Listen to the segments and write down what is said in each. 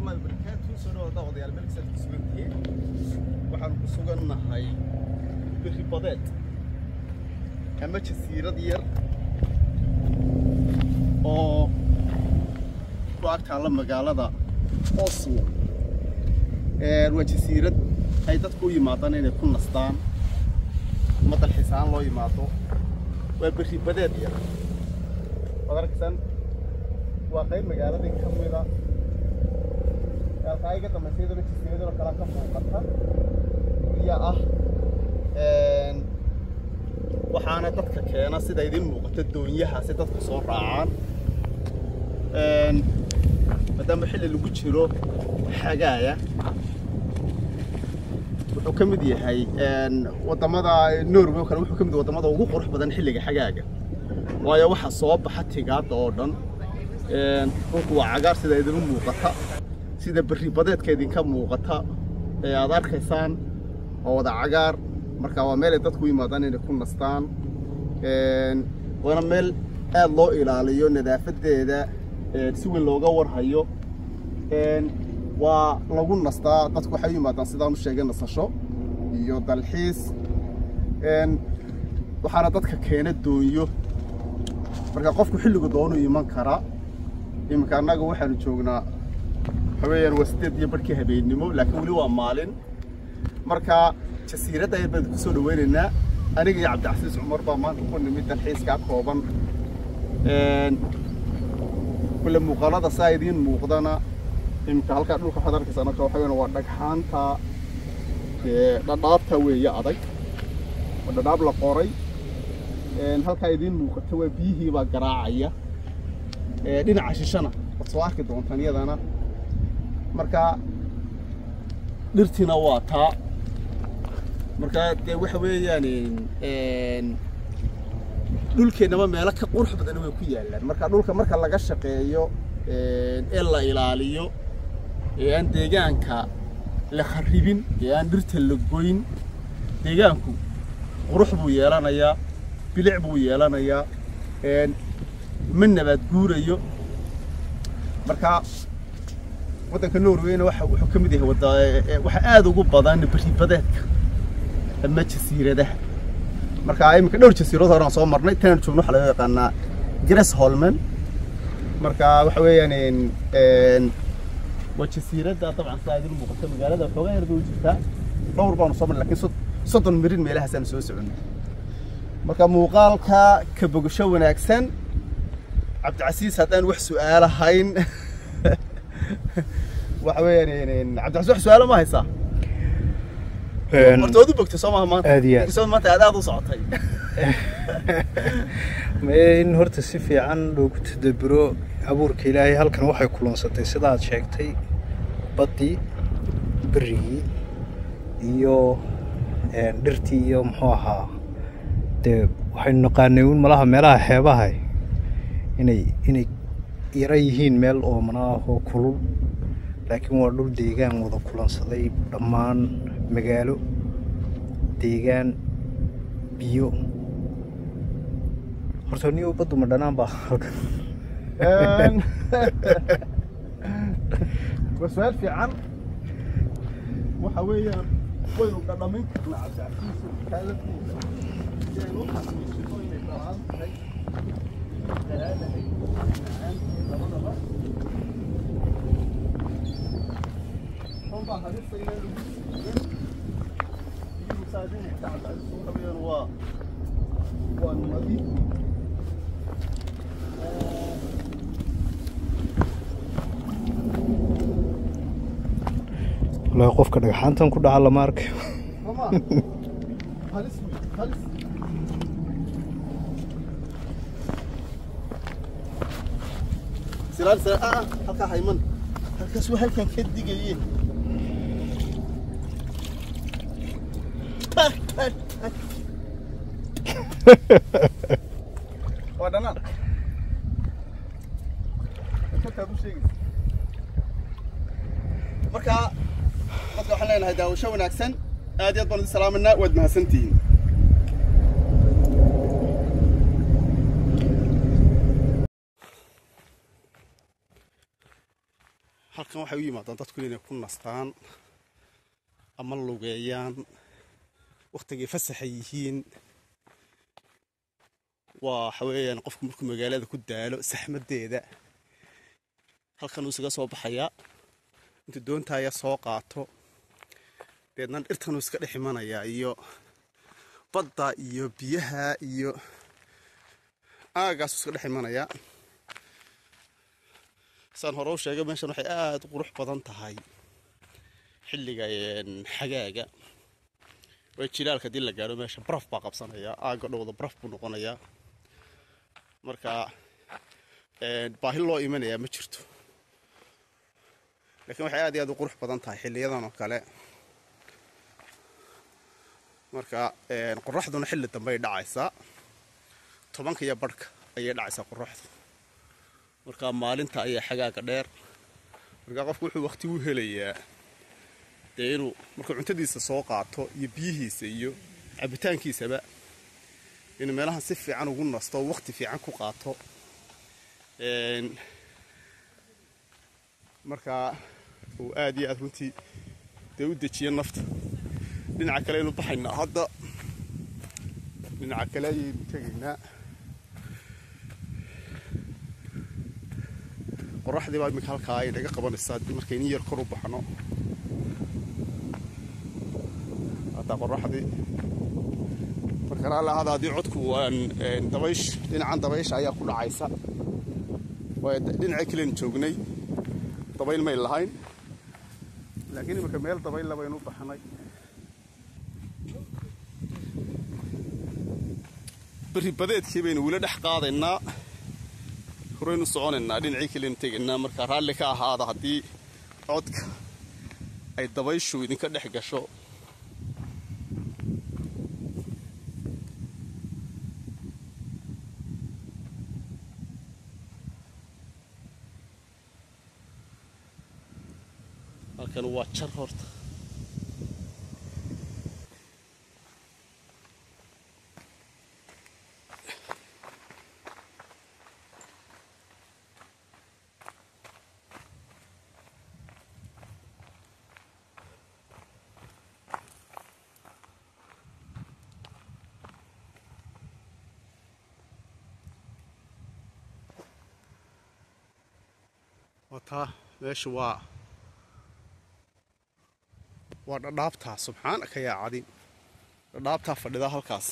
الله وبركاته سنة وضع وضع الملك سيد كسبنتين waxaan ku sugannahay biri badeed ama jasiirad yar oo ku ag taalla magaalada oslo waa jasiirad ay dadku u yimaadaan inay ku nastaan ama dalxiisaan loo yimaado waa beri badeed yar waad arkaysan waa qayb magaaladii ka mida halkaa iga dambaysa iyadoo jasiiradoo kale ka muuqata gurya ah waxaana dadka keena sida idin muuqata doonyaha si dadku soo raacaan maadaama xilli lagu jiro xagaaya wuxuu ka mid yahay wadamada norway oo kale wuxuu ka mid yahay wadamada ugu qurux badan xilliga xagaaga waayo waxaa soo baxa tigaadda oo dhan dhulku waa cagaar sida idin muuqata sida berri badeedka idinka muuqata ee aad arkaysaan waa wada cagaar marka waa meel ay dadku u yimaadaan inay ku nastaan waana meel aad loo ilaaliyo nadaafadeeda si weyn looga warhayo waa lagu nastaa dadku waxay u yimaadaan sidaan u sheegay nasasho iyo dalxiis waxaana dadka keena doonyo marka qofku xilligu doonu iman karaa iminka annaga waxaanu joognaa waxaweeyaan waa sideed iyo barhkii habeennimo laakiin weli waa maalin marka jasiiradda ayar baan kusoo dhaweynaynaa aniga iyo cabdicasiis cumar baa maanta ku nimid dalxiiskaa kooban kule muuqaalada saa idiin muuqdana iminka halkaa dhulka waxaad arkaysaa marka waxa weeyaan waa dhagxaanta dhadhaabta weeye adag waa dhadhaab la qoray halkaa idiin muuqata waa biyihii baa garaacaya dhinaca shishana waad soo arki doontaan iyadana marka dhirtiina waa taa marka dee waxa weeyaan dhulkeennaba meelo ka qurux badan way ku yaallaan marka dhulka marka laga shaqeeyo ee la ilaaliyo ee aan deegaanka la kharribin ee aan dhirta la goyn deegaanku qurux buu yeelanayaa bilic buu yeelanayaa ma nabaad guurayo marka waddanka norwayna waxa wuxuu ka mid yahay wada waxa aad ugu badan beri badeedka ama jasiiradaha marka iminka dhowr jasiirad hore aan soo marnay tan joogno waxaa laga yaqaanaa Gressholmen marka waxa weeyaan waa jasiiradda dabcan saa idin muuqata magaalada xoogaa yar bay u jirtaa dhowr baanu soo marnay laakiin soddon mirin meelahaasaan soo soconnay marka muuqaalka ka bogasho wanaagsan cabdicasiis haddaan wax su'aalahayn waxa weeyaan cabdicasiis wax su'aalo ma haysaa horta waad u bogtay soo maaha maanta aad iyo aad. inkastoo maanta aad aad u socotay in horta si fiican loogu tadaburo abuurka ilaahay halkan waxay kulansatay sidaad sheegtay baddii berigii iyo dhirtii iyo muxuu ahaa dee waxaynu naqaanay un malaha meelaha xeebaha inay inay yara yihiin meel oomana ah oo kulul laakiin waa dhul deegaan wada kulansaday dhammaan magaalo deegaan biyo horta niyo baddu ma dhanaan baa halkan waa su-aal fiican waxa weeyaan waynu dhadhamin karnaa cabdicasiisu kaalatiisa si aynu u xasuusino inay dhalaan tahay dalaalahay macaantahay labadaba runbaa halista inaan lagu siigan iyo musaadinaysa cabdicasiisu waxa weeyaan waa waa nadiif wallaahi qofka dhagxaantan ku dhaca lama arkayo Mama. Halis mi? Halis. Silaal sila ah halka hayman. Halkaas waa halkan ka digaye. Waa dhanaan. Inta u sheegay. Marka dadka waxaan leenahay daawasho wanaagsan aad iyo aad baan idin salaaminaa waad mahadsantihiin halkan waxay u yimaadaan dadku inay ku nastaan ama lugeeyaan wakhtigay fasaxa yihiin waa waxa weeyaan qofku markuu magaalada ku daalo saxmadeeda halkan uu isaga soo baxayaa intuu doontaaya soo qaato deedna dhirtanuu iska dhex imanayaa iyo badda iyo biyaha iyo aagaasuu iska dhex imanayaa saan hore u sheegay meeshan waxay aada u qurux badan tahay xilliga xagaaga way jilaalka hadii la gaadho meesha baraf baa qabsanaya aagga dhowda baraf buu noqonayaa marka baahi loo imanayaa ma jirto laakiin waxay aad iyo aad u qurux badan tahay xiliyadan oo kale marka qoraxduna xilli dambe ay dhacaysaa tobanka iyo barhka ayay dhacaysaa qoraxdu marka maalinta ayaa xagaaga dheer marka qofku wuxuu waqti u helayaa dee inuu markuu cuntadiisa soo qaato iyo biyihiisa iyo cabitaankiisaba inuu meelahan si fiican ugu nasto oo waqti fiican ku qaato markaa uu aad iyo aad runtii dee u dejiyo nafta dhinaca kale aynu baxaynaa hadda dhinaca kale ayaynu tegaynaa qoraxdii baa iminka halkaa ay naga qabanaysaa markaynu yar kor u baxno hadda qoraxdii markana alla hada haddii codku aan dabaysh dhinacan dabaysha ayaa ku dhacaysa waayo dhinaca kalen joognay dabayl may lahayn laakiin iminka meel dabaylla baynu u baxnay berri badeedkii baynu wila dhex qaadaynaa horaynu soconaynaa dhinacii kalenu tegaynaa markaa raalli ka ahaada haddii codka ay dabayshu idinka dhex gasho halkan waa jar horta wataa meesha waa waa dhadhaabtaa subxaanaka yaa cadiim dhadhaabtaa fadhidaa halkaas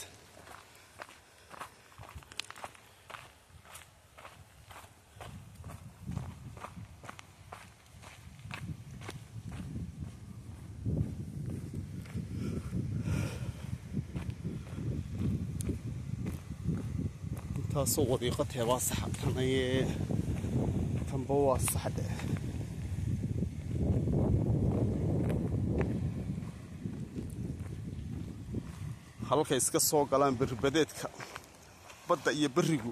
intaasoo wadiiqo teebaa saxa tanayee tanba waa saxdhe halkay iska soo galaan berribadeedka badda iyo berrigu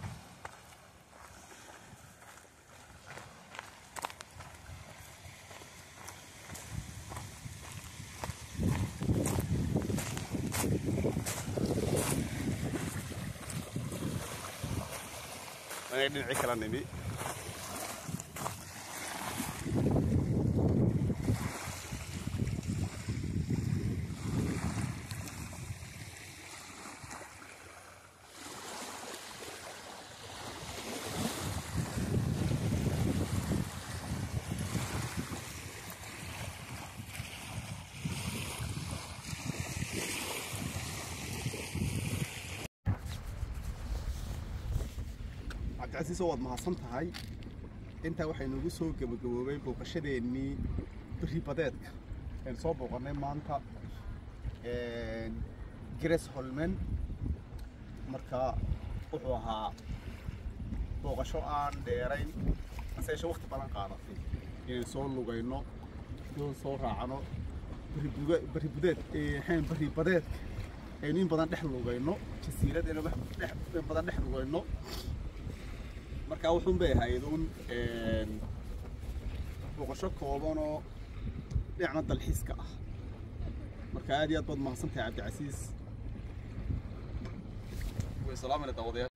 anay dhinacii kala nimi cabdicasiisoo waad mahadsan tahay intaa waxay noogu soo gebagaboobay booqashadeennii berri badeedka aynu soo booqannay maanta gres holmen marka wuxuu ahaa booqasho aan dheerayn aseeshe waqti badan qaadatay inaynu soo lugayno doon soo raacno berri budeed xeen berri badeedka aynu in badan dhex lugayno jasiirad aynu in badan dhex lugayno markaa wuxuun bay ahayd uun booqasho koobanoo dhinacna dalxiiska ah marka aad iyo aad baad mahadsan tahay cabdicasiis way salaamana daawadayaal